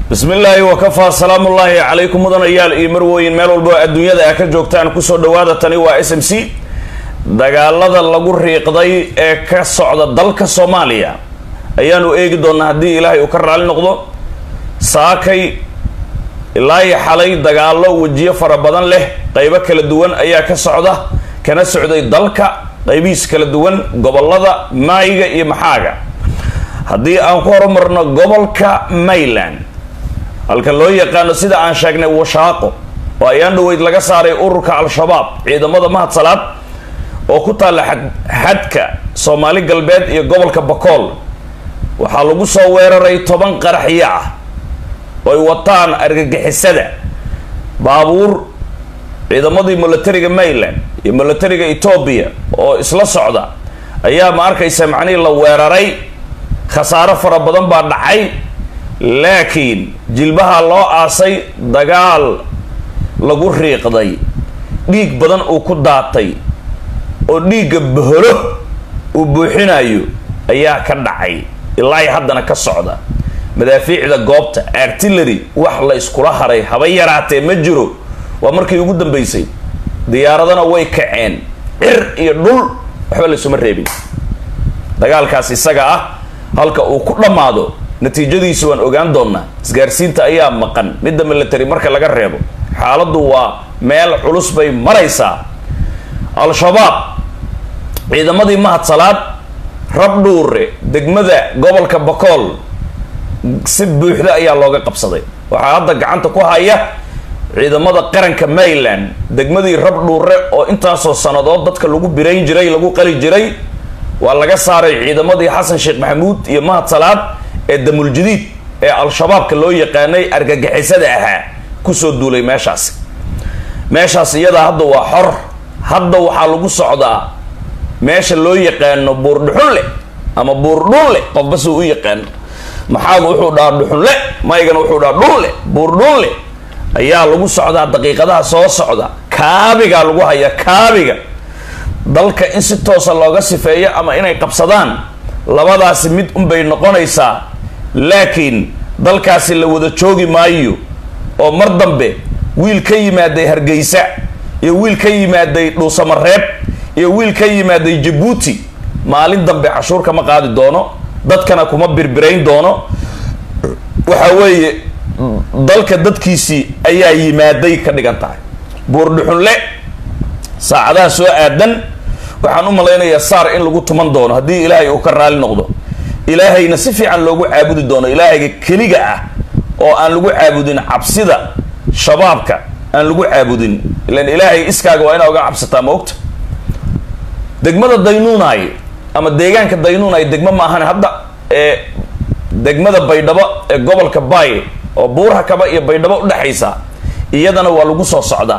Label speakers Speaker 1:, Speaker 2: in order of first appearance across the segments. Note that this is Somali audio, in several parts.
Speaker 1: bismi illaahi wakafaa salaamu ullaahi calaykum mudanayaal iyo marwooyin meel walba adduunyada a ka joogtaan kusoo dhawaada tani waa s m c dagaalada lagu riiqday ee ka socda dalka soomaaliya ayaanu eegi doonaa haddii ilaahay uu ka raali noqdo saakay ilaa iyo xalay dagaalo wejiyo fara badan leh qeybo kala duwan ayaa ka socda kana socday dalka qeybihiis kala duwan gobolada maayiga iyo maxaaga haddii aan ku horumarno gobolka mayland halka loo yaqaano sida aan sheegnay washaaqo oo ayaan dhaweyd laga saaray ururka al-shabaab ciidamada mahadsalaad oo ku taalla xad xadka soomaali galbeed iyo gobolka bakool waxaa lagu soo weeraray toban qaraxyo ah oo ay wataan argagixisada baabuur ciidamadii milatariga mayland iyo milatariga etoobiya oo isla socda ayaa ma arkaysa macnihii la weeraray khasaaro fara badan baa dhacay laakiin jilbaha loo aasay dagaal lagu riiqday dhiig badan uu ku daatay oo dhiigga boholo uu buuxinayo ayaa ka dhacay ilaa haddana ka socda madaafiicda goobta artillery wax la iskula haray haba yaraatee ma jiro waa markii ugu dambeysay diyaaradana way kaceen cir iyo dhul waxba laysuma reebin dagaalkaas isaga ah halka uu ku dhammaado natiijadiisu waan ogaan doonaa isgaarsiinta ayaa maqan midda military marka laga reebo xaaladdu waa meel culus bay maraysaa al-shabaab ciidamadii mahadsalaad rabdhuure degmada gobolka bakool si buuxda ayaa looga qabsaday waxaa hadda gacanta ku haya ciidamada qaranka mayland degmadii rabdhuure oo intaasoo sannadood dadka lagu birayn jiray lagu qali jiray waa laga saaray ciidamadii xasan sheekh maxamuud iyo mahadsalaad ee damuljadiid ee al-shabaabka loo yaqaanay argagixisada ahaa kusoo duulay meeshaasi meeshaas iyadaa hadda waa xor hadda waxaa lagu socdaa meesha loo yaqaano buurdhuxunle ama buurdhunle qofba suu u yaqaano maxaagu wuxuu dhahaa dhuxunle maygana wuxuu dhahaa dhunle buurdhunle ayaa lagu socdaa daqiiqadaha soo socda kaabigaa lagu hayaa kaabiga dalka in si toosa looga sifeeyo ama inay qabsadaan labadaasi mid unbay noqonaysaa laakiin dalkaasi la wada joogi maayo oo mar dambe wiil ka yimaaday hargeysa iyo wiil ka yimaaday dhuusamareeb iyo wiil ka yimaaday jabuuti maalin dambe cashuur kama qaadi doono dadkana kuma birbirayn doono waxa weeye dalka dadkiisii ayaa yimaaday ka dhigan tahay buurdhuxunle saacadaha soo aadan waxaan u malaynayaa saar in lagu tuman doono haddii ilaahay uu ka raali noqdo ilaahayna si fiican loogu caabudi doono ilaahayga keliga ah oo aan lagu caabudin cabsida shabaabka aan lagu caabudin ilan ilaahay iskaaga waa inaa uga cabsataa ma ogta degmada daynuunay ama deegaanka daynuunay degmo maahan hadda ee degmada baydhabo ee gobolka baay oo buurha kaba iyo baydhabo udhexaysa iyadana waa lagu soo socdaa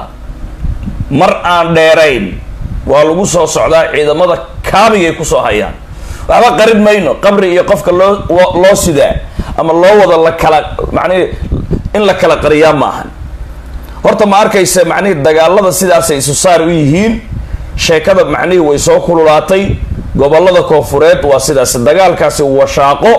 Speaker 1: mar aan dheerayn waa lagu soo socdaa ciidamada kaabigay kusoo hayaan waxba qarib mayno qabri iyo qofka loo loo sidaa ama loo wada la kala macnihi in la kala qariyaa maahan horta ma arkaysa macnihii dagaalada sidaasay isu saar u yihiin sheekada macnihii way soo kululaatay gobolada koofureed waa sidaas dagaalkaasi washaaqo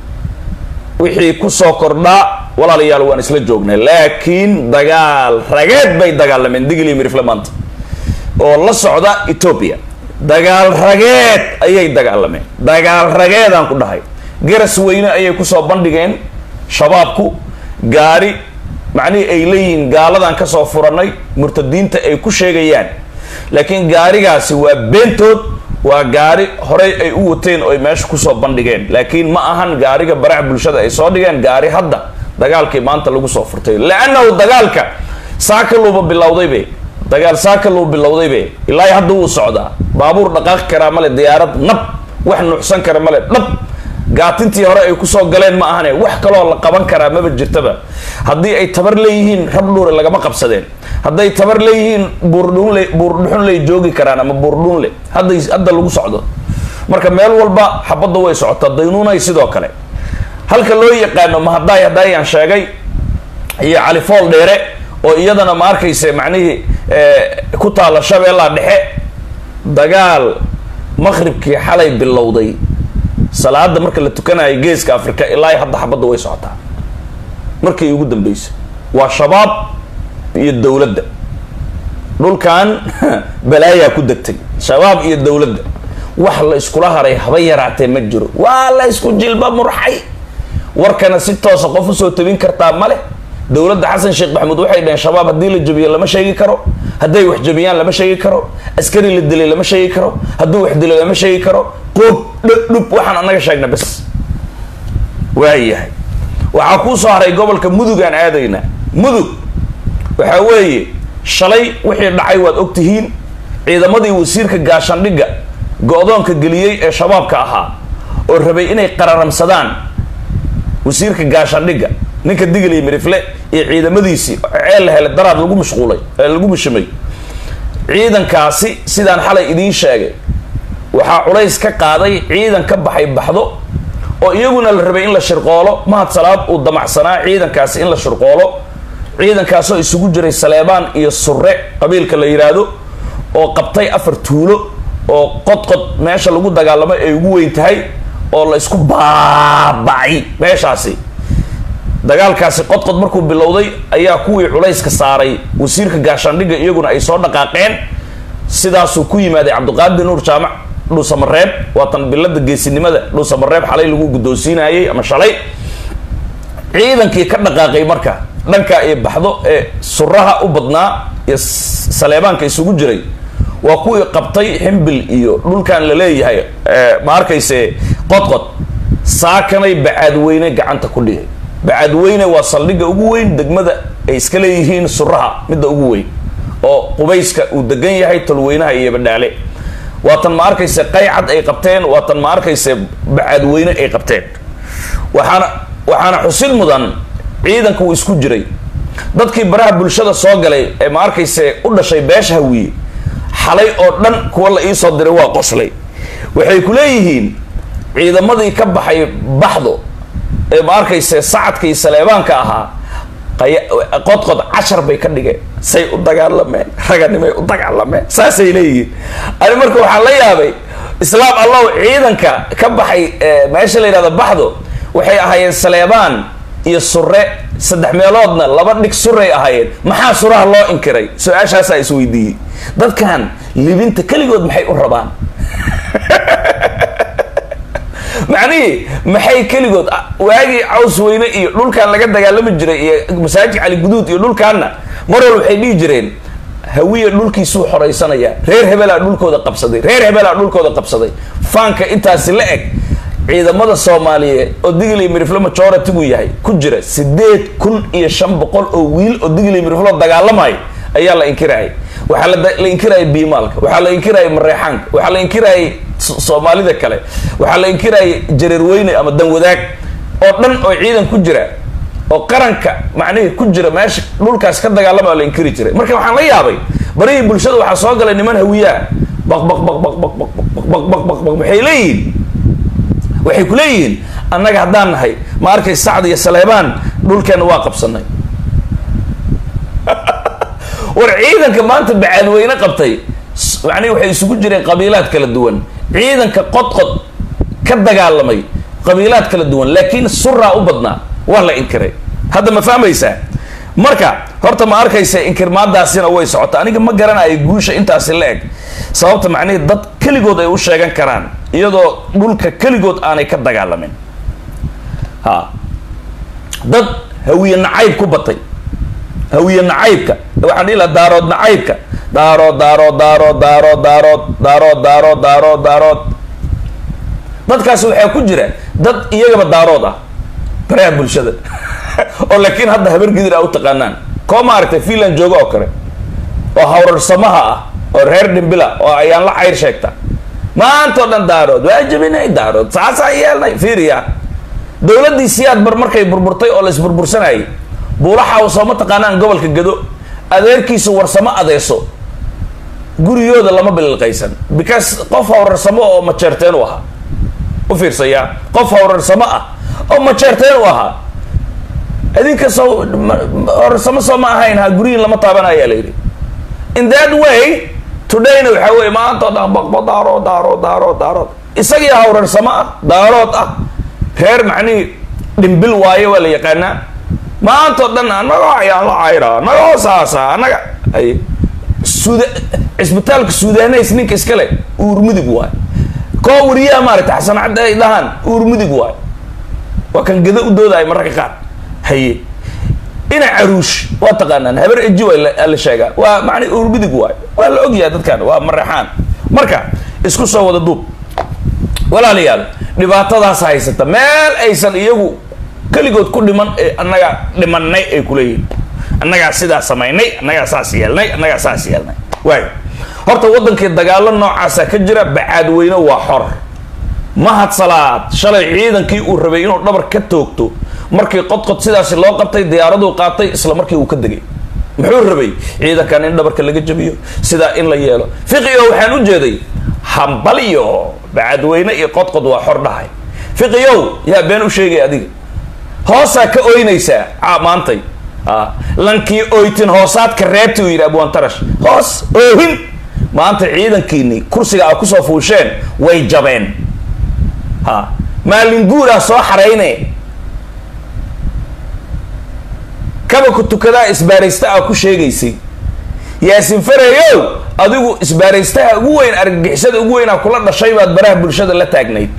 Speaker 1: wixii kusoo kordhaa walaalayaal waan isla joognay laakiin dagaal rageed bay dagaalameen digli mirifle maanta oo la socda etoobiya dagaal rageed ayay dagaalameen dagaal rageedaan ku dhahay garas weyne ayay kusoo bandhigeen shabaabku gaari macnihii ay leeyihiin gaaladan kasoo furanay murtadiinta ay ku sheegayaan laakiin gaarigaasi waa beentood waa gaari horey ay u wateen oo ay meesha kusoo bandhigeen laakiin ma ahan gaariga baraha bulshada ay soo dhigeen gaari hadda dagaalkii maanta lagu soo furtay leannahu dagaalka saaka luuba bilowdaybe dagaal saaka luu bilowdaybe ilaa hadda wuu socdaa baabuur dhaqaaqi karaa male diyaarad nab wax nuuxsan kara male dhab gaatintii hore ay kusoo galeen ma ahane wax kaloo la qaban karaa maba jirtaba haddii ay tabar leeyihiin rabdhuure lagama qabsadeen hadday tabar leeyihiin buurdhunle buurdhuxunley joogi karaan ama buurdhunle hadday hadda lagu socdo marka meel walba xabadda way socotaa daynuunay sidoo kale halka loo yaqaano mahadaay hadaayaan sheegay iyo califool dheere oo iyadana ma arkaysa macnihii ku taalla shabeellaa dhexe dagaal maqribkii xalay bilowday salaada marka la tukanayo geeska africa ilaa hadda xabadda way socotaa markii ugu dambeysay waa shabaab iyo dowladda dhulkan balaayaa ku degtay shabaab iyo dowladda wax la iskula haray haba yaraatee ma jiro waa la isku jilba murxay warkana si toosa qof usoo tabin kartaa male dowladda xasan sheekh maxamuud waxay dhaheen shabaab haddii la jabiyo lama sheegi karo hadday wax jabiyaan lama sheegi karo askari la dilay lama sheegi karo hadduu wax dilo lama sheegi karo qoob dhudhub waxaan anaga sheegna bes waayahay waxaa kuu soo haray gobolka mudug aan aadayna mudug waxaa weeye shalay wixii dhacay waad og tihiin ciidamadii wasiirka gaashandhigga go-doonka geliyey ee shabaabka ahaa oo rabay inay qararamsadaan wasiirka gaashandhigga ninka digaliya mirifle iyo ciidamadiisii ceel la helay daraad lagu mashquulay ee lagu mashimay ciidankaasi sidaan xalay idiin sheegay waxaa culays ka qaaday ciidan ka baxay baxdo oo iyaguna la rabay in la shirqoolo mahad salaad uu damacsanaa ciidankaasi in la shirqoolo ciidankaasoo isugu jiray saleebaan iyo surre qabiilka la yidhaahdo oo qabtay afar tuulo oo qodqod meesha lagu dagaalamo ay ugu weyn tahay oo la isku baabacay meeshaasi dagaalkaasi qodqod markuu bilowday ayaa kuwii culayska saaray wasiirka gaashaandhigga iyaguna ay soo dhaqaaqeen sidaasuu ku yimaaday cabdiqaadir nuur jaamac dhuusamareeb waatan bilada geesinimada dhuusamareeb xalay lagu guddoonsiinayay ama shalay ciidankii ka dhaqaaqay marka dhankaa iyo baxdo ee suraha u badnaa iyo saleebaanka isugu jiray waa kuwii qabtay ximbil iyo dhulkan la leeyahay ma arkayse qodqod saakanay bacaadweyne gacanta ku dhigay bacaadweyne waa saldhigga ugu weyn degmada ay iska leeyihiin suraha midda ugu weyn oo qubayska uu degan yahay tolweynaha iyo badhaale waatan ma arkayse qaycad ay qabteen waatan ma arkayse bacaadweyne ay qabteen waxaana waxaana xusid mudan ciidanka uu isku jiray dadkii baraha bulshada soo galay ee ma arkayse u dhashay beesha hawiye xalay oo dhan kuwa la iisoo diray waa qoslay waxay ku leeyihiin ciidamadii ka baxay baxdo ee ma arkayse sacadka iyo saleebaanka ahaa qodqod cashar bay ka dhigeen say u dagaalameen raganimay u dagaalameen saasay leeyihiin ani marka waxaan la yaabay islaam allow ciidanka ka baxay meesha la yidhahdo baxdo waxay ahaayeen saleebaan iyo sure saddex meeloodna laba dhig suray ahaayeen maxaa suraha loo inkiray su-aashaasaa isweydiiyey dadkan libinta keligood maxay u rabaan macnihii maxay keligood waagii caws weyne iyo dhulkan laga dagaalami jiray iyo masaajid cali guduud iyo dhulkaanna mar wal waxay dhihi jireen hawiya dhulkiisuu xoraysanayaa reer hebelaa dhulkooda qabsaday reer hebelaa dhulkooda qabsaday faanka intaasi la eg ciidamada soomaaliyeed oo digli miriflo majority buu yahay ku jira sideed kun iyo shan boqol oo wiil oo digli miriflo dagaalamay ayaa la inkirayay waxaa la inkirayay biimaalka waxaa la inkirayay mareexaanka waxaa la inkirayay soomaalida kale waxaa la inkirayay jareerweyne ama danwadaag oo dhan oo ciidan ku jira oo qaranka macnihii ku jira meesha dhulkaas ka dagaalama la inkiri jiray marka waxaan la yaabay barihii bulshada waxaa soo galay niman hawiyaa baq baq baq baq baq baq baq baq baq baq waxay leeyihiin waxay ku leeyihiin annaga haddaan nahay ma arkay sacd iyo saleebaan dhulkeena waa qabsanay war ciidanka maanta bacaadweyne qabtay macnihi waxay isugu jireen qabiilaad kala duwan ciidanka qodqod ka dagaalamay qabiilaad kala duwan laakiin suraa u badnaa waa la inkiray hadda ma fahmaysaa marka horta ma arkaysa inkirmaadaasina way socota aniga ma garanayo guusha intaasi la eg sababta macnihii dad keligood ay u sheegan karaan iyadoo dhulka keligood aanay ka dagaalamin ha dad hawiye nacayb ku batay hawiye nacaybka waxaan dhihi laha daarood nacaybka daarood daarood daarood daarood daarood daarood daarood daarood daarood dadkaasi waxaa ku jira dad iyagaba daarood ah baraha bulshada oo laakiin hadda habar gidir a u taqaanaan koo ma aragtay finland jooga oo kale oo hawrarsamaha ah oo reer dhimbila oo ayaan la cayr sheegta maanta oo dhan daarood waa jabinay daarood saasaa yeelnay fiiriya dowladdii siyaad bar markay burburtay oo la isburbursanayay buulaxa u sooma taqaanaan gobolka gado adeerkiisu warsamo adeeso gurigooda lama bililqaysan because qof hawrarsamo oo majeerteen u ahaa u fiirsayaa qof hawrarsamo ah oo majeerteen u ahaa idinka soo hawrarsamo soo ma ahayn ha gurihin lama taabanayaa la yidhi in that way todayna waxaa weye maanta o dhan baqbo daarood daarood daarood daarood isagii hawrarsamo ah daarood ah reer macnihii dhimbil waaye waa la yaqaanaa maantao dhan anagoo ayaan la cayraa anagoo saasa anaga ay suda cisbitaalka sudaneys ninka iskale uur mudug waay koo wariyaha maaragta xasan cadde ay dhahaan uur mudug waay waa kan gada u doodaay mararka qaar haye ina caruush waa taqaanaan habar eji waa la sheegaa waa macna uur mudug waay waa la ogyahay dadkan waa mareexaan marka isku soo wada duub walaalayaal dhibaatadaas haysata meel aysan iyagu keligood ku dhiman ee annaga dhimanay ay kuleeyihin annagaa sidaa samaynay annagaa saas yeelnay annagaa saas yeelnay waay horta waddankii dagaalo noocaasa ka jira bacaadweyne waa xor mahad salaad shalay ciidankii uu rabay inuu dhabar ka toogto markii qodqod sidaasi loo qabtay diyaaraduu qaatay isla markii uu ka degay muxuu rabay ciidankan in dhabarka laga jabiyo sidaa in la yeelo fiqiyo waxaan u jeeday hambalyo bacadweyne iyo qodqod waa xor dhahay fiqiyow yaa been u sheegay adiga hoosaa ka oynaysaa a maantay a lankii oytin hoosaadka reebti uu yidhi abwantarash hoos oohin maanta ciidankiini kursiga a kusoo fuusheen way jabeen ha maalin guuraa soo xarayne kaba ku tukadaa isbaaraysta a ku sheegaysay yaasin fareyow adigu isbaaraystaha ugu weyn argagixisada ugu weynaa kula dhashay baad baraha bulshada la taagnayd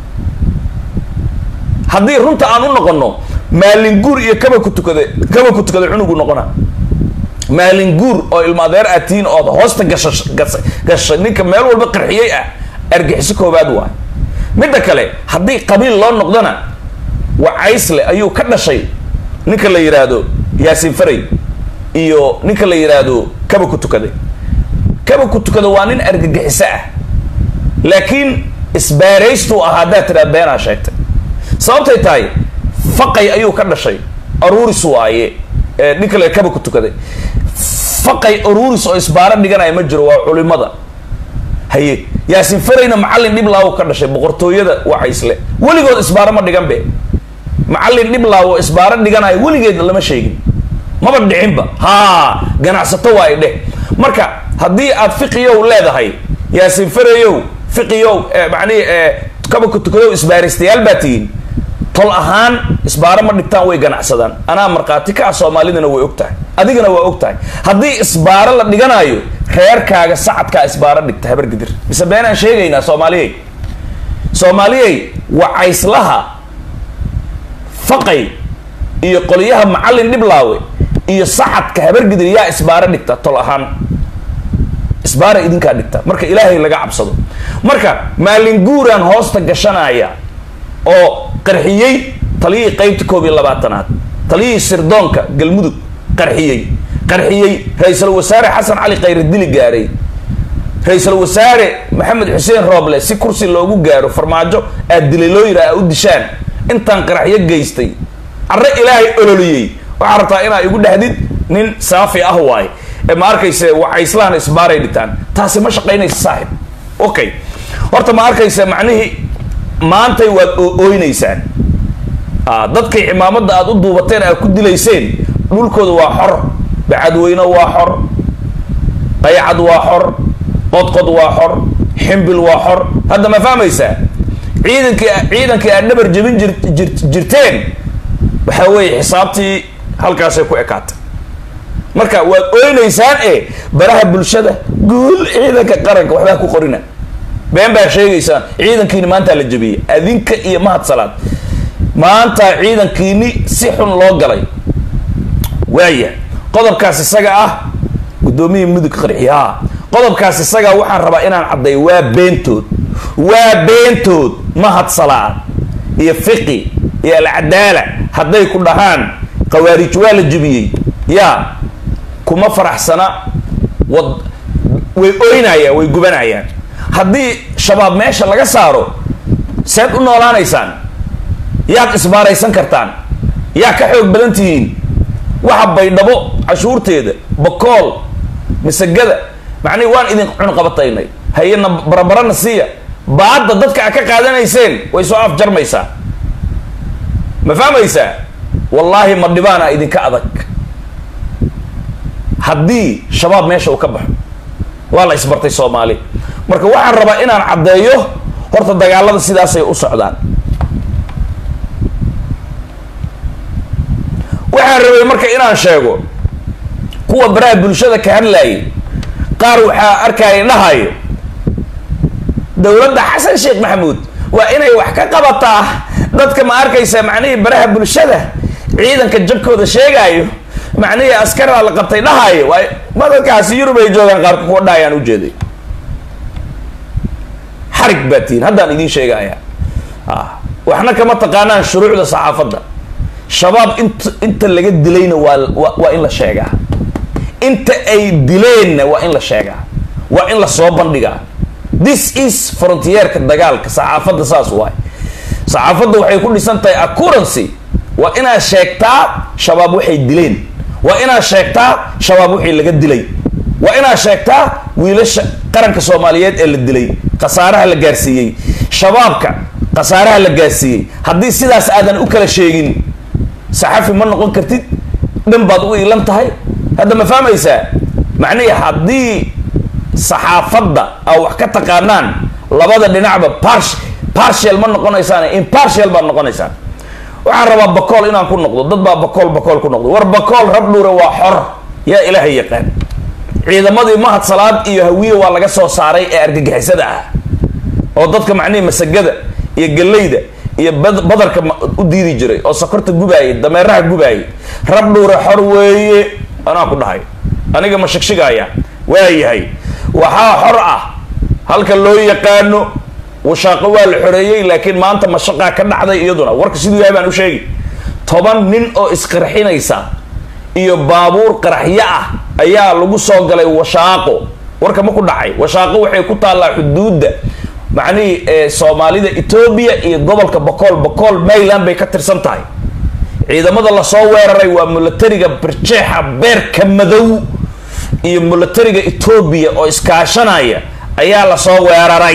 Speaker 1: haddii runta aan u noqono maalin guur iyo kaba ku tukada kaba ku tukada cunugu noqona maalin guur oo ilma adeer aad tihiin ood hoosta gasha gasha ninka meel walba qarxiyey ah argixiso koobaad waay midda kale haddii qabiil loo noqdona wacaysle ayuu ka dhashay ninka la yidhaahdo yaasin faray iyo ninka la yidhaahdo kaba ku tukaday kaba ku tukada waa nin argagixiso ah laakiin isbaaraystuu ahaa haddaad tidhaa beenaa sheegtay sababtay tahay faqay ayuu ka dhashay aruuris waaye ninka la kaba ku tukaday faqay aruuris oo isbaaro dhiganaya ma jiro waa culimada haye yaasin farayna macallin dhiblaawo ka dhashay boqortooyada wacaysle weligood isbaaro ma dhigan be macallin dhiblaawo isbaaro dhiganayo weligeed lama sheegin maba dhicinba ha ganacsato waa idheh marka haddii aad fiqiyow leedahay yaasin farayow fiqiyow macnihi kaba ku tukadow isbaaraystayaal baa tihiin tol ahaan isbaaro ma dhigtaan way ganacsadaan anaa markhaati ka ah soomaalidana way og tahay adigana waa og tahay haddii isbaaro la dhiganaayo reerkaaga sacadkaa isbaaro dhigta habargidir mise beenaan sheegaynaa soomaaliyey soomaaliyey wacayslaha faqay iyo qolyaha macallin dhiblaawe iyo sacadka habargidir yaa isbaaro dhigta tol ahaan isbaara idinkaa dhigta marka ilaahay laga cabsado marka maalin guuraan hoosta gashanaya oo qarxiyey taliyihii qeybta koob iyo labaatanaad taliyihii sirdoonka galmudug qarxiyey qarxiyey ra-iisul wasaare xasan cali khayre dili gaaray ra-iisul wasaare maxamed xuseen rooble si kursi loogu gaaro farmaajo aad dilay loo yidhaha u dishaan intaan qaraxyo geystay carre ilaahay ololiyey waxaa rabtaa inaa igu dhahdid nin saafi ah waaye ee ma arkayse wacayslahan isbaaray dhitaan taasi ma shaqaynaysa saaxib okay horta ma arkaysa macnihii maantay waad ooynaysaan dadkay cimaamada aad u duubateen aad ku dilayseen dhulkooda waa xor bacadweyne waa xor qaycad waa xor qodqod waa xor ximbil waa xor hadda ma fahmaysaa ciidankii ciidankii aad dhabar jebin jir jirteen waxaa weeye xisaabtii halkaasay ku ekaatay marka waad oynaysaan e baraha bulshada guul ciidanka qaranka waxbaa ku qorina been baa sheegaysaan ciidankiini maantaa la jebiyey adinka iyo mahad salaad maanta ciidankiini si xun loo galay waaya qodobkaas isaga ah guddoomiyii mudug qarxiyaa qodobkaas isaga waxaan rabaa inaan cadday waa beentood waa beentood mahad salaad iyo fiqi iyo alcadaala hadday ku dhahaan khawaarij waa la jebiyey yaa kuma faraxsana wad way oynayaan way gubanayaan haddii shabaab meesha laga saaro seed u noolaanaysaan yaad isbaaraysan kartaan yaa ka xoog badan tihiin waxa baydhabo cashuurteeda bakool masagada macnihi waan idin cunqabataynay hayena barabarana siiya baadda dadka a ka qaadanayseen way soo afjarmaysaa ma fahmaysaa wallaahi ma dhibaana idinka adag haddii shabaab meesha uu ka baxo waa la isbartay soomaali marka waxaan rabaa inaan caddeeyo horta dagaalada sidaasay u socdaan waxaan rabay marka inaan sheego kuwa baraha bulshada ka hadlayay qaar waxaa arkaya dhahayo dowladda xasan sheekh maxamuud waa inay wax ka qabataa dadka ma arkaysa macnihii baraha bulshada ciidanka jabkooda sheegaayo macnihii askaraa la qabtay dhahayo waay madadkaasi yurub ay joogaan qaarka kuwa dhahayaan ujeeday xarig baa tihiin haddaan idiin sheegaya waxna kama taqaanaan shuruucda saxaafadda shabaab int inta laga dilayna waa waa in la sheegaa inta ay dileenna waa in la sheegaa waa in la soo bandhigaa this is frontierka dagaalka saxaafadda saas waay saxaafadda waxay ku dhisan tahay accuracy waa inaad sheegtaa shabaab waxay dileen waa inaad sheegtaa shabaab wixii laga dilay waa inaad sheegtaa wiilasha qaranka soomaaliyeed ee la dilay khasaaraha la gaarsiiyey shabaabka khasaaraha la gaarsiiyey haddii sidaas aadan u kala sheegin saxafi ma noqon kartid dhan baad u iilan tahay hadda ma fahmaysaa macnihii haddii saxaafadda aa wax ka taqaanaan labada dhinacba par partial ma noqonaysaan impartial baad noqonaysaan waxaan rabaa bakool inaan ku noqdo dad baa bakool bakool ku noqdo war bakool rab dhuure waa xor yaa ilaahay yaqaan ciidamadii mahad salaad iyo hawiye waa laga soo saaray ee argagixisada ah oo dadka macnihii masagada iyo gallayda iyo badarka u diidi jiray oo sokorta gubaayay dameeraha gubaayay rab dhuure xor weeye anaa ku dhahay aniga ma shigshigaya waayahay waxaa xor ah halka loo yaqaano washaaqo waa la xoreeyey laakiin maanta mashaqaa ka dhacday iyaduna warka siduu yahay baan u sheegi toban nin oo isqarxinaysa iyo baabuur qaraxyo ah ayaa lagu soo galay washaaqo warka ma ku dhacay washaaqo waxay ku taallaa xuduudda macnihii soomaalida etoobiya iyo gobolka bakool bakool mayland bay ka tirsan tahay ciidamada lasoo weeraray waa milatariga barjeexa beerka madow iyo milatariga etoobiya oo iskaashanaya ayaa lasoo weeraray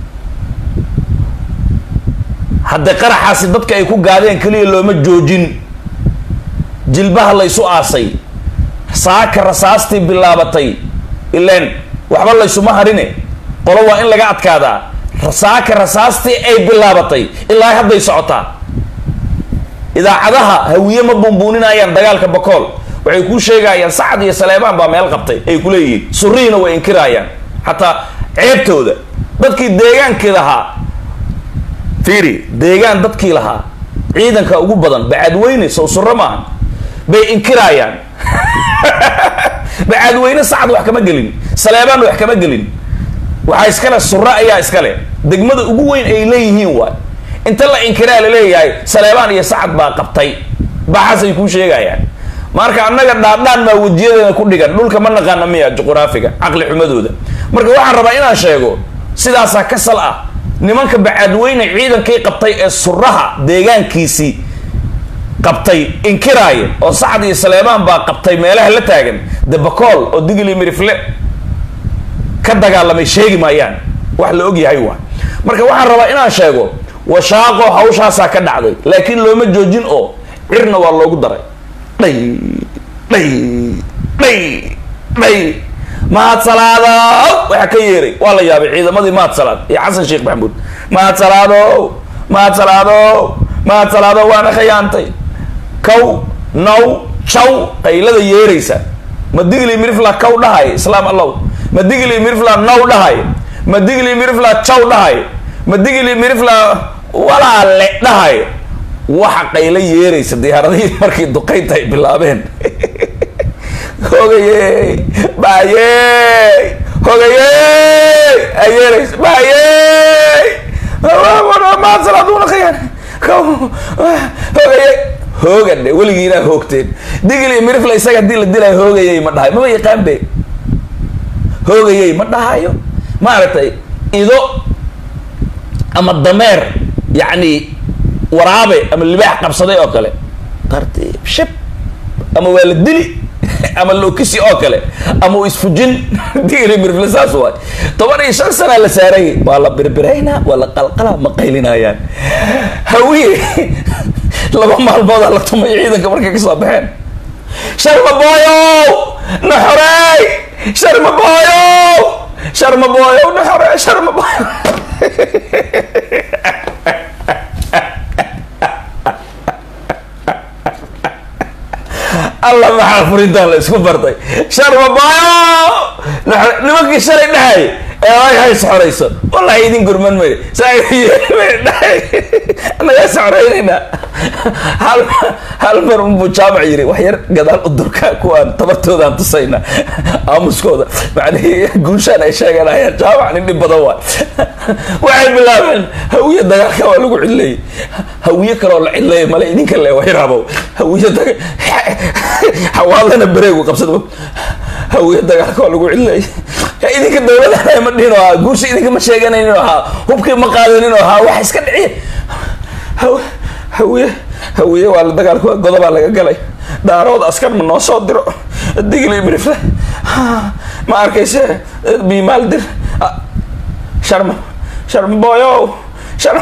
Speaker 1: haddee qaraxaasi dadka ay ku gaadeen keliya looma joojin jilbaha laysu aasay saaka rasaastii bilaabatay ileen waxba laysuma harine qolo waa in laga adkaadaa saaka rasaastii ay bilaabatay ilaa hadday socotaa idaacadaha hawiye ma bumbuuninayaan dagaalka bakool waxay kuu sheegayaan sacad iyo saleebaan baa meel qabtay ay ku leeyihiin surihiina way inkiraayaan xataa ceebtooda dadkii deegaankii lahaa fiiri deegaan dadkii lahaa ciidanka ugu badan bacadweyne sow suro maaha bay inkiraayaan bacadweyne sacad wax kama gelin saleebaan wax kama gelin waxaa iskale suro ayaa iskale degmada ugu weyn ay leeyihiin waay inta la inkiraa laleeyahay saleebaan iyo sacad baa qabtay baxaasay kuu sheegayaan marka annaga dhaadhaan maa wejiyadeena ku dhigan dhulka ma naqaana miya juqraafiga caqli xumadooda marka waxaan rabaa inaan sheego sidaasaa ka sal ah nimanka bacadweyne ciidankii qabtay ee suraha deegaankiisii qabtay inkiraaya oo sacad iyo saleebaan baa qabtay meelaha la taagan de bacool oo digli mirifle ka dagaalamay sheegi maayaan wax la og yahay waa marka waxaan rabaa inaan sheego washaaqo hawshaasaa ka dhacday laakiin looma joojin oo cirna waa loogu daray dhay dhay dhay dhay mahad salaadow waxaa ka yeeray waa la yaabay ciidamadii mahad salaad iyo xasan sheekh maxamuud mahad salaadow mahad salaadow mahad salaadow waana khayaantay kow now jaw qaylada yeeraysa ma digli mirifla kow dhahay islaam allow ma digli mirifla now dhahay ma digli mirifla jaw dhahay ma digli mirifla walaale dhahay waxa qaylo yeeraysa diyaaradihii markii duqaynta ay bilaabeen hogaye baye hogaye ay yeeraysa baye maasalaaduna khayaan hogaye hoogadhe weligiinaa hoogteen digli mirifla isaga hadii la dilaayo hoogayay ma dhahayo maba yaqaan be hoogayay ma dhahayo maaragtay ido ama dameer yacni waraabe ama libaax qabsaday oo kale tartiib shib ama waa la dili ama lokisi oo kale ama uu isfujin digli mirifle saas waay toban iyo shan sanaa la saaray waa la birbiraynaa waa la qalqalaa ma qaylinayaan hawiye laba maalmoodaa la tumay ciidanka markay kasoo baxeen sharma booyow na xoreey sharma booyow sharma booyow na xoreey sharma booyow alla maxaa furintaan la isku bartay sharbabayo nimankii shalay dhahay ee ay hays xorayso wallahi idin gurman may nagaa socoraynayna hal hal mar unbuu jaamac yiri wax yar gadaal u durka kuwaan tabartoodaan tusayna aamuskooda macnihii guushaan ay sheeganayaan jaamac nin dhib badan waay waxay bilaabeen hawiye dagaalka waa lagu cidleeyey hawiye kaloo la cidleeyay male idinka le waxyaraabow hawiye daga xawaalana bareegu qabsada hawiye dagaalka waa lagu cidleeyay idinka dawladana ma dhihin oo ahaa guusha idinka ma sheeganaynin oo ahaa hubkii ma qaadanin oo ahaa wax iska dhiciya hawiye hawiye waa la dagaalka godobaa laga galay daarood askar ma noo soo diro digli mirifle ma arkayse biimaal dir sharma sharma boyow sharma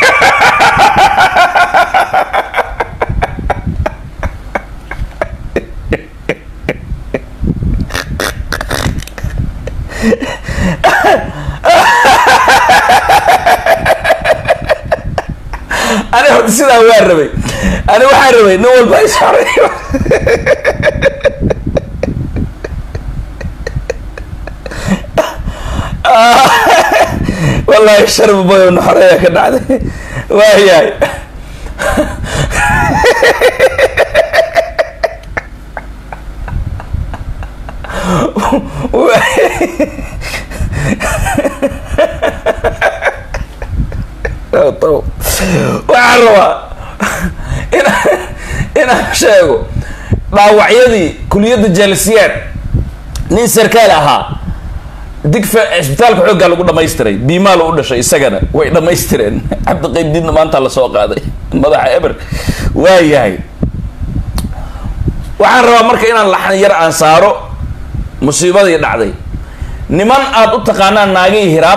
Speaker 1: ani horta sidaa waa rabay ani waxaa rabay nin walba ishoray wallahi sharba boyo naxoreeya ka dhacday waayahay waxaan rabaa in inaan sheego dhaawacyadii kuliyadda jaalisiyaad nin sarkaal ahaa digfa cisbitaalka xooggaa lagu dhamaystiray biimaa lo u dhashay isagana way dhamaystireen cabdiqaybdiidna maanta lasoo qaaday madaxa eber waa yahay waxaan rabaa marka inaan laxan yar aan saaro musiibadii dhacday niman aada u taqaanaan naagihii hiraab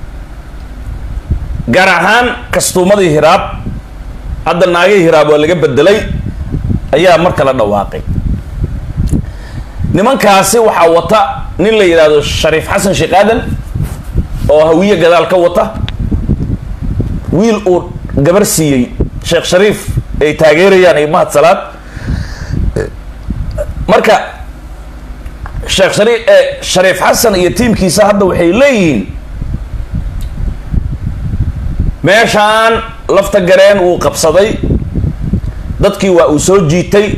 Speaker 1: gaar ahaan kastuumadii hiraab hadda naagihii hiraab waa laga bedelay ayaa marka la dhawaaqay nimankaasi waxaa wata nin la yidhaahdo shariif xasan sheekh aadan oo hawiye gadaal ka wata wiil uu gabar siiyey sheekh shariif ay taageerayaan iyo mahad salaad marka sheekh shariif shariif xasan iyo tiimkiisa hadda waxay leeyihiin meeshaan lafta gareen wuu qabsaday dadkii waa uu soo jiitay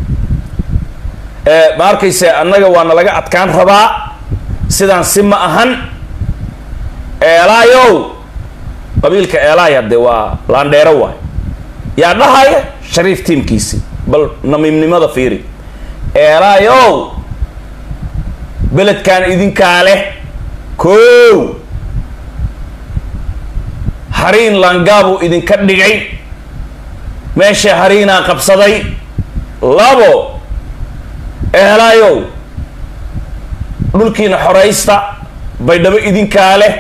Speaker 1: ma arkayse annaga waana laga adkaan rabaa sidaan si ma ahan eelaayow qabiilka eelaay hadde waa laandheero waay yaa dhahaya shariif tiimkiisi bal namiimnimada fiiri eelaayow beledkan idinkaa leh kow hariin laangaabuu idinka dhigay meesha hariinaa qabsaday labo ehelaayow dhulkiina xoraysta baydhabo idinkaa leh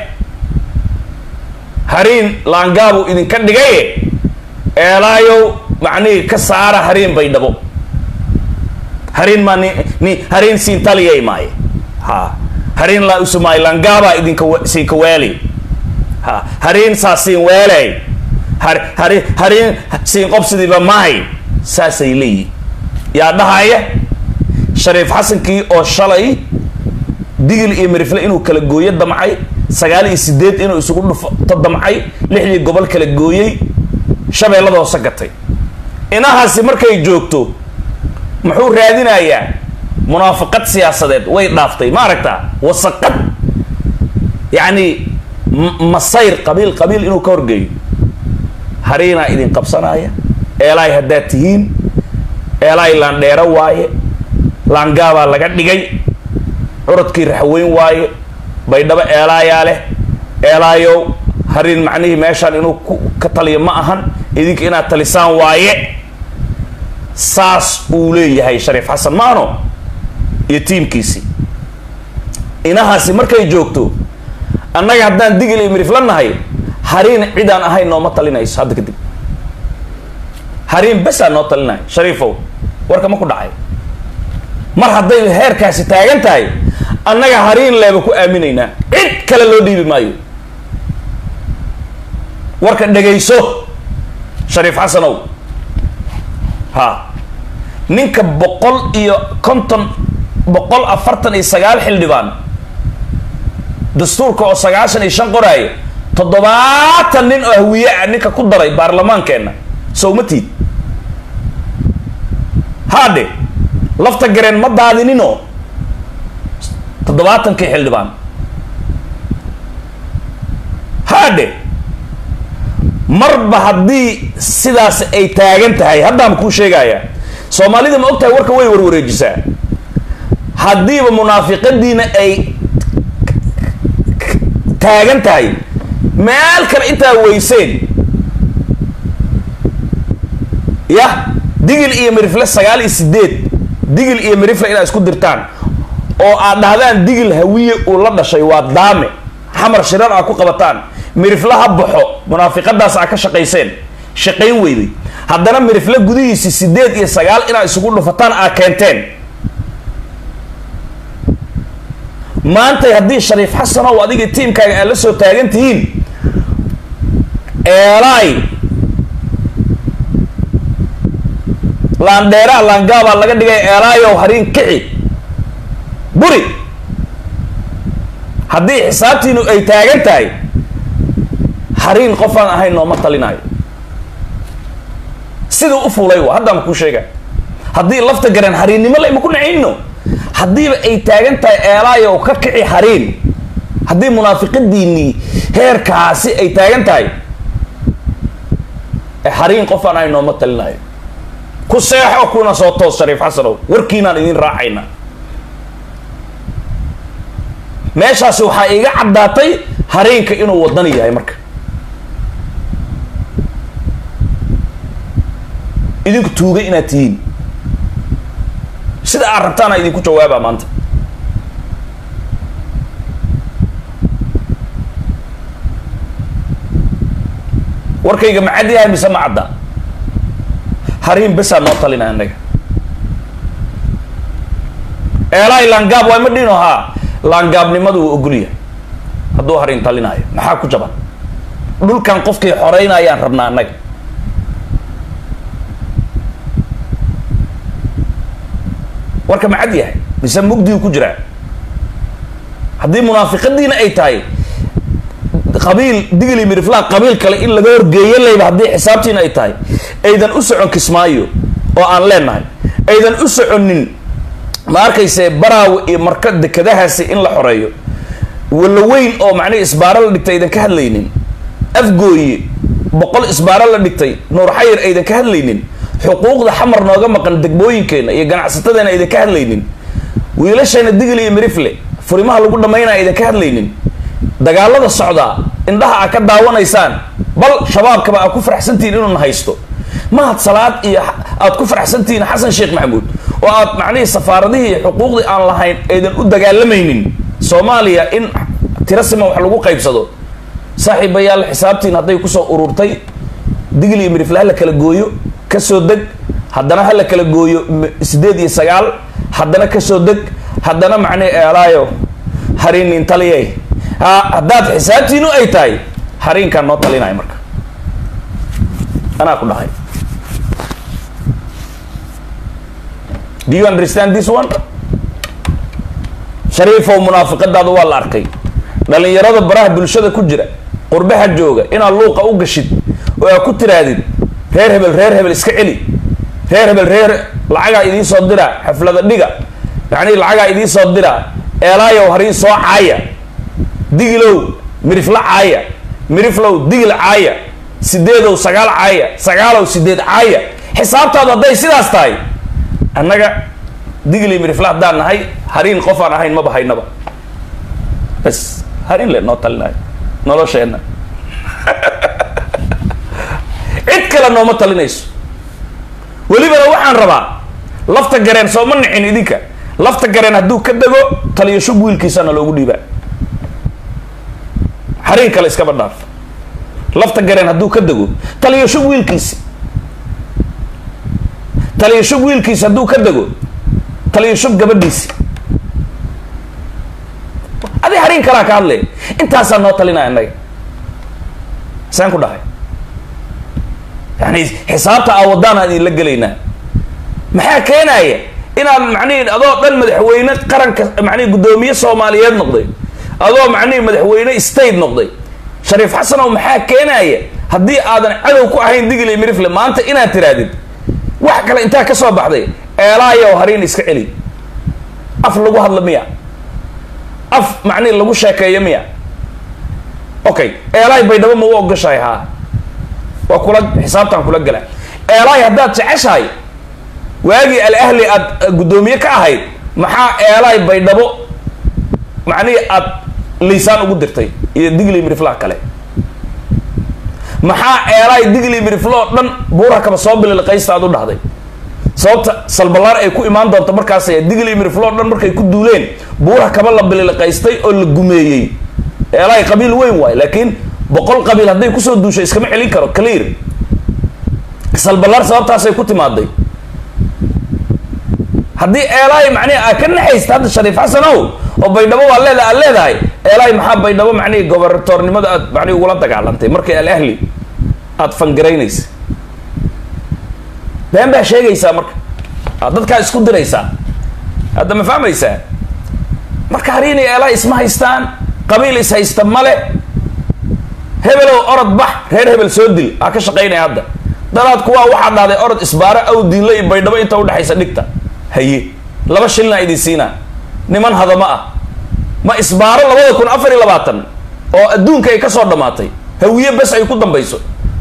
Speaker 1: hariin laangaabuu idinka dhigaye eelaayow macnihii ka saara hariin baydhabo hariin maa ni ni hariin siin taliyay maaye ha hariin laa usumaay laangaabaa idinka siinka weeli ha hariin saa siin weeley har hari hariin siin qobsidiiba mahay saasay leeyihin yaa dhahaya shariif xasankii oo shalay digil iyo mirifle inuu kala gooyo damcay sagaal iyo sideed inuu isugu dhufto damcay lixdii gobol kala gooyey shabeellada hoose gatay inahaasi markay joogto muxuu raadinayaa munaafaqad siyaasadeed way dhaaftay ma aragtaa wasaqad yacni masayr qabiil qabiil inuu ka horgeeyo hariinaa idin qabsanaya eelaay haddaad tihiin eelaay laandheero waaye laangaabaa laga dhigay curadkii raxweyn waaye baydhabo eelaayaa leh eelaayow hariin macnihii meeshaan inuu ka taliyo ma ahan idinka inaad talisaan waaye saas uu leeyahay shariif xasan maano iyo tiimkiisii inahaasi markay joogto annaga haddaan digil iyo mirif la nahay hariin cidaan ahayn nooma talinayso hadda kadib hariin besaa noo talinaya shariifow warka ma ku dhacay mar hadday heerkaasi taagan tahay annaga hariin leeba ku aaminaynaa cid kale loo dhiibi maayo warka dhegayso shariif xasanow ha ninka boqol iyo konton boqol afartan iyo sagaal xildhibaan dastuurka oo sagaashan iyo shan qoraaya toddobaatan nin oo hawiye ah ninka ku daray baarlamaankeenna sowmatiid haadhe lafta gareen ma daadininoo toddobaatankii xildhibaan haadhe marba haddii sidaas ay taagan tahay haddaan kuu sheegaya soomaalida ma og tahay warka way warwareejisaa haddiiba munaafiqadiina ay taagan tahay meel kale intaa weyseen yah digil iyo mirifle sagaal iyo sideed digil iyo mirifle inaad isku dirtaan oo aad dhahdaan digil hawiye uu la dhashay waa daame xamar shirar aad ku qabataan mirifle ha baxo munaafiqadaas aad ka shaqayseen shaqayn weyday haddana mirifle gudihiisi sideed iyo sagaal inaad isugu dhufataan aad keenteen maantay haddii shariif xasanow adigii tiimkaaga aad la soo taagan tihiin eelaay laandheeraa laangaabaa laga dhigay eelaayow hariin kici buri haddii xisaabtiinu ay taagan tahay hariin qofaan ahayn nooma talinaayo siduu u fuulay wa haddaan kuu sheega haddii lafta gareen hariinnimo layma ku nacayno haddiiba ay taagan tahay eelaayow ka kici hariin haddii munaafiqadiinii heerkaasi ay taagan tahay hariin qofaan ahayn nooma talinaayo ku seexo kuna soo toos shariif xasanow warkiinaan idin raacayna meeshaasi waxaa iga caddaatay hariinka inuu wadani yahay marka idinku tuugay inaad tihiin sida aad rabtaana idinku jawaabaa maanta warkayga ma cad yahay mise ma cadda hariin besaa noo talina annaga eelaay laangaab waa ma dhino haa laangaabnimadu wuu ogol yahay hadduu hariin talinaayo maxaa ku jaban dhulkan qofkii xoreynayaan rabnaa annaga warka ma cad yahay mise mugdigu ku jiraa haddii munaafiqadiina ay tahay qabiil digli miriflaan qabiil kale in laga horgeeyo layba haddii xisaabtiina ay tahay aydan u socon kismaayo oo aan leenahay aydan u soconin ma arkayse baraawe iyo marka dekadahaasi in la xoreeyo walla weyn oo macnihi isbaaro la dhigtay aydan ka hadlaynin afgooye boqol isbaaro la dhigtay nuur xayir aydan ka hadlaynin xuquuqda xamar nooga maqan degmooyinkeena iyo ganacsatadeena aydan ka hadlaynin wiilasheena digli iyo mirifle furimaha lagu dhammaynaya aydan ka hadlaynin dagaalada socdaa indhaha aad ka daawanaysaan bal shabaabkaba aad ku faraxsantihiin inuuna haysto mahad salaad iyo aad ku faraxsantihiin xasan sheekh maxamuud oo aad macnihii safaaradihii xuquuqdii aan lahayn aydan u dagaalamaynin soomaaliya in tiro siman wax lagu qaybsado saaxiibayaal xisaabtiin hadday kusoo ururtay digli iyo mirifle ha la kala gooyo kasoo deg haddana ha la kala gooyo sideed iyo sagaal haddana kasoo deg haddana macnihi eelaayo hariinin taliyay ha haddaad xisaabtiinu ay tahay hariinkaan noo talinaya marka anaa ku dhahay do you understand this one shariifow munaafiqadaada waa la arkay dhalinyarada baraha bulshada ku jira qurbaha jooga inaad luuqa u gashid oo aad ku tiraadid reer hebel reer hebel iska celi reer hebel reer lacagaa idiin soo diraa xaflada dhiga yacnii lacagaa idiin soo diraa eelaayow hariin soo caaya digilow mirifla caaya miriflow digil caaya sideedow sagaal caaya sagaalow sideed caaya xisaabtaadu hadday sidaas tahay annaga digli mirifla haddaan nahay hariin qof aan ahayn maba haynaba bas hariin le noo talinayo nolosheenna cid kale nooma talinayso welibana waxaan rabaa lafta gareen sooma nicin idinka lafta gareen hadduu ka dego taliyo shub wiilkiisana loogu dhiibaa hariin kale iskaba dhaaf lafta gareen hadduu ka dego taliyo shub wiilkiisi taliyo shub wiilkiisi hadduu ka dego taliyo shub gabadhiisi adi hariin kalaa ka hadlay intaasaa noo talinaya annaga saan ku dhahay yani xisaabta aa wadaan aan idinla gelaynaa maxaa keenaya inaad macnihi adoo dhan madaxweyne qaranka macnihi guddoomiye soomaaliyeed noqday adoo macnihi madaxweyne state noqday shariif xasanow maxaa keenaya haddii aadan cadow ku ahayn digli mirifle maanta inaad tirahdid wax kale intaa ka soo baxday eelaayow hariin iska celi af lagu hadla miya af macnihi lagu sheekeeyo miya okay eelaay baydhabo ma u ogashahay haa waa kula xisaabtaan kula gala eelaay haddaad jeceshahay waagii al ahli aad guddoomiye ka ahayd maxaa eelaay baydhabo macnihii aad liisaan ugu dirtay iyo digli miriflaha kale maxaa eelaay digli mirifloo dhan buura kaba soo bililqaysta aad u dhahday sababta salbalaar ay ku imaan doonto markaas digli mirifloo dhan markay ku duuleen buura kaba la bililqaystay oo la gumeeyey eelaay qabiil weyn waayo laakiin boqol qabiil hadday kusoo duushay iskama celin karo clear salbalaar sababtaasay ku timaaday haddii eelaay macnihi aad ka naxaysta hadda shariif xasan ow oo baydhabo waa leeda aad leedahay eelaay maxaa baydhabo macnihi gobernatornimada aad macnihi ugula dagaalantay markii al ahli aada fangaraynaysa been baa sheegaysaa marka aad dadkaa isku diraysaa hadda ma fahmaysaa marka hariini eelaay isma haystaan qabiil is haysta male hebelow orod bax reer hebel soo dil aa ka shaqaynaya hadda dalaad kuwaa waxaa dhahday orod isbaaro aw diinla iyo baydhabo inta udhexaysa dhigta haye laba shilna idin siinaa niman hadama ah ma isbaaro labada kun afar iyo labaatan oo adduunka ay ka soo dhammaatay hawiye bes ay ku dambayso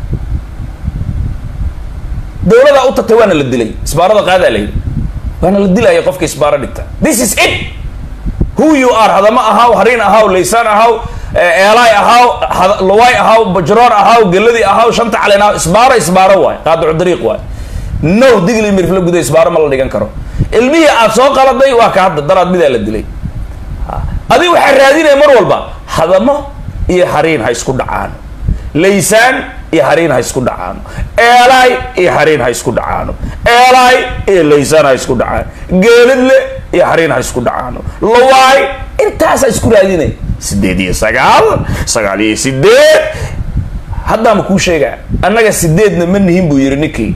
Speaker 1: dawladaa u tagtay waana la dilay isbaarada qaadaa la yidhi waana la dilaya qofka isbaaro dhigta this is it who you are hadama ahaw hariin ahaw laysaan ahaw eelaay ahaw luwaay ahaw bajroor ahaw geladii ahaw shanta caleen ahaw isbaaro isbaaro waay qaadicu dariiq waay no digli mirfla guda isbaaro ma la dhigan karo ilmihii aad soo qaladay waa ka hadda daraad midaa la dilay adi waxaa raadinaya mar walba hadamo iyo hariin ha isku dhacaano laysaan iyo hariin ha isku dhacaano eelaay iyo hariin ha isku dhacaano eelaay iyo laysaan ha isku dhacaano geeladle iyo hariin ha isku dhacaano lawaay intaasa isku raadinay sideed iyo sagaal sagaal iyo sideed haddaama kuu sheegaa annaga sideedna ma nihin buu yihi ninkii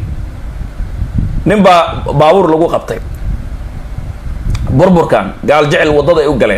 Speaker 1: nin baa baabuur lagu qabtay burburkan gaal jecel waddada ay u galeen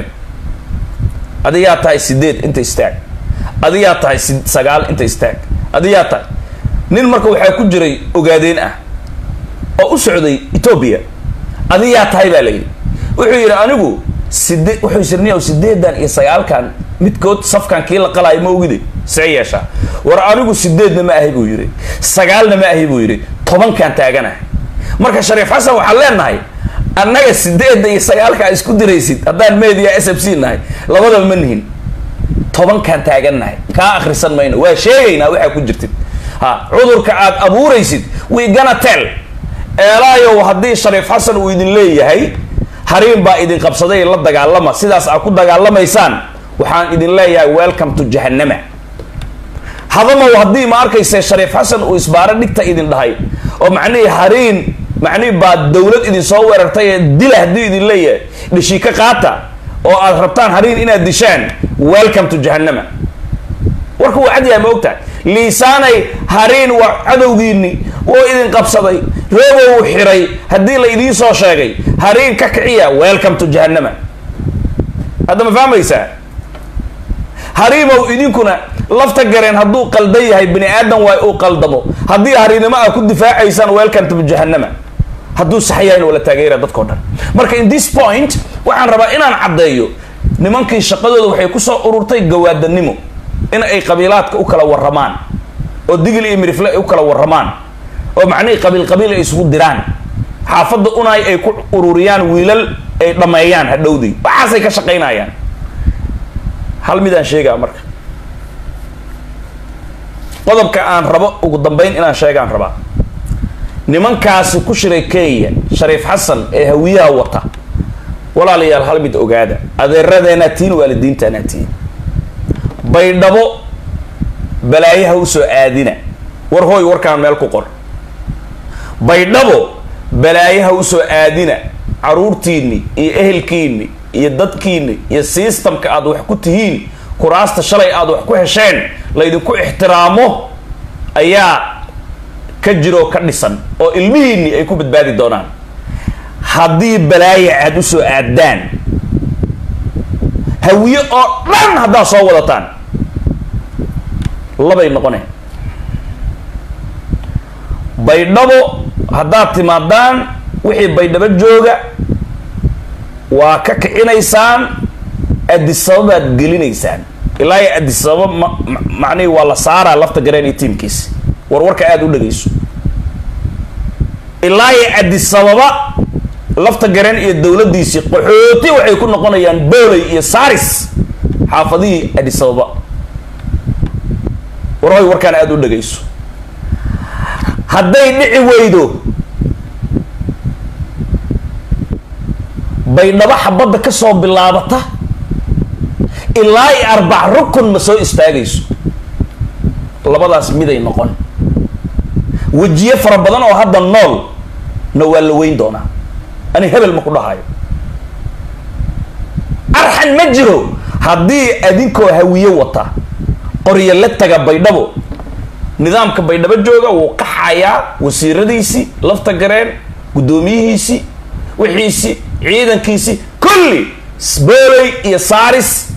Speaker 1: adiyaa tahay sideed inta istaag adiyaa tahay sagaal inta istaag adiyaa tahay nin marka waxaa ku jiray ogaadeen ah oo u socday etoobiya adiyaa tahay baa la yidhi wuxuu yidhi anigu sidee wuxuu sirniya sideedan iyo sagaalkan midkood safkan kii la qalaayo ma ogide see yeeshaa war anigu sideedna ma ahi buu yidhi sagaalna ma ahi buu yidhi tobankan taaganahay marka shariif xasan waxaan leenahay annaga sideedda iyo sagaalka a isku diraysid haddaan media s f c nahay labadaba ma nihin tobankaan taagannahay kaa akrisan mayno waa sheegaynaa waxaa ku jirtid ha cudurka aad abuuraysid we gonna tell eelaayow haddii shariif xasan uu idin leeyahay hariin baa idin qabsaday la dagaalama sidaas aad ku dagaalamaysaan waxaan idin leeyahay welcome to jahannama hadamow haddii ma arkayse shariif xasan uu isbaaro dhigta idin dhahay oo macnihii hariin macnihi baa dawlad idin soo weerartay ee dila haddii idin leeyahay dhishika qaata oo aad rabtaan hariin inaad dishaan welcome to jahannama warka waa cadyahay ma ogtahay liisaanay hariin waa cadowgiini wuu idin qabsaday roobo uu xiray haddii la idiin soo sheegay hariin ka kiciya welcome to jahannama hadda ma fahmaysaa hariimow idinkuna lafta gareen hadduu qaldan yahay bini aadan waay uu qaldamo haddii hariinimo aa ku difaacaysaan welcome to jahannama hadduu sax yahay wala taageera dadkao dhan marka in this point waxaan rabaa inaan caddeeyo nimankii shaqadooda waxay kusoo ururtay gawaadanimo in ay qabiilaadka u kala warramaan oo digil iyo mirifle ay u kala warramaan oo macnihii qabiil qabiil ay isugu diraan xaafadda unay ay ku ururiyaan wiilal ay dhammeeyaan hadhowdii waxaasay ka shaqaynayaan hal midaan sheegaa marka qodobka aan rabo ugu dambeyn inaan sheegaan rabaa nimankaasi ku shiray kenya shariif xasan ee hawiyaha wata walaalayaal hal mid ogaada adeeradeenaa tiin waalidiintaanaa tiin baydhabo balaayaha usoo aadina war hooy warkaan meel ku qor baydhabo balaayaha usoo aadina caruurtiini iyo ehelkiini iyo dadkiini iyo systemka aad wax ku tihiin kuraasta shalay aad wax ku hesheen laydinku ixtiraamo ayaa ka jiroo ka dhisan oo ilmihiini ay ku badbaadi doonaan haddii balaaya aad u soo aaddaan hawiye oo dhan haddaad soo wadataan labay noqoneen baydhabo haddaad timaadaan wixii baydhabo jooga waa ka kicinaysaan adisababbaad gelinaysaan ilaa iyo adisababa ma macnihii waa la saaraa lafta gareen iyo tiimkiisi warwarka aada u dhagayso ilaa iyo adisababa lafta gareen iyo dowladdiisii qaxooti waxay ku noqonayaan booley iyo saris xaafadihii adisababa warhoy warkaan aada u dhagayso hadday dhici weydo baydhabo xabadda ka soo bilaabata ilaa i arbac rukun ma soo istaagayso labadaas miday noqon wejiye fara badan oo hadda nool na waa la weyn doonaa ani hebel ma ku dhahayo arxan ma jiro haddii adinkoo hawiye wata qoryo la taga baydhabo nidaamka baydhabo jooga wuu qaxayaa wasiiradiisii lafta gareen guddoomiyihiisii wixiisii ciidankiisii kulli sbooley iyo saris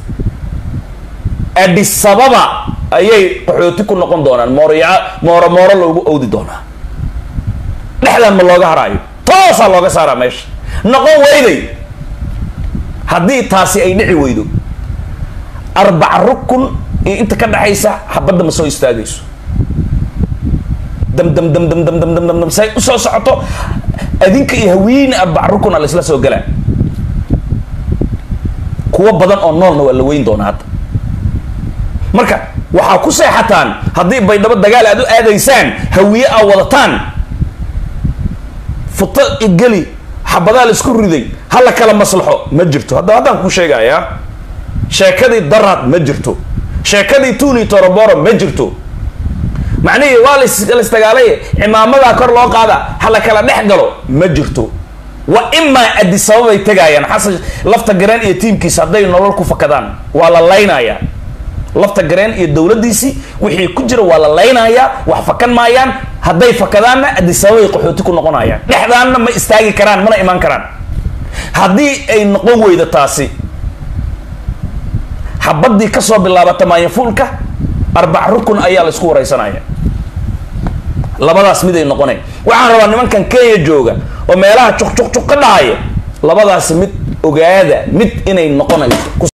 Speaker 1: adisababa ayay qaxooti ku noqon doonaan moorya mooro mooro loogu owdi doonaa dhexdan ma looga haraayo toosaa looga saaraa meesha noqon weyday haddii taasi ay dhici weydo arbac rukun iyo inta ka dhexaysa xabadda ma soo istaagayso dam dam dam dam dam dam dam dam dam say usoo socoto adinka iyo hawiine arbac rukun a la isla soo galaa kuwo badan oo noolna waa la weyn doonaa hadda marka waxaa ku seexataan haddii baydhabo dagaal aad u aadaysaan hawiye aa wadataan futo igeli xabadaa la isku riday ha la kala maslaxo ma jirto hadda haddaan ku sheegayaa sheekadii daraad ma jirto sheekadii tuni toroboro ma jirto macnihii waa lasdagaalay cimaamadaa kor loo qaada ha la kala dhex galo ma jirto wa imaa adisababay tegaayaan xasan lafta gareen iyo tiimkiisa hadday nolol ku fakadaan waa la laynayaa lafta gareen iyo dowladdiisii wixii ku jira waa la laynayaa wax fakan maayaan hadday fakadaanna adisababay qaxooti ku noqonayaan dhexdaanna ma istaagi karaan mana imaan karaan haddii ay noqon weydo taasi xabadii kasoo bilaabata maayafuulka arbac rukun ayaa la isku wareysanaya labadaas miday noqonay waxaan rabaa nimankan kenya jooga oo meelaha juq juq juq ka dhahaya labadaasi mid ogaada mid inay noqonayso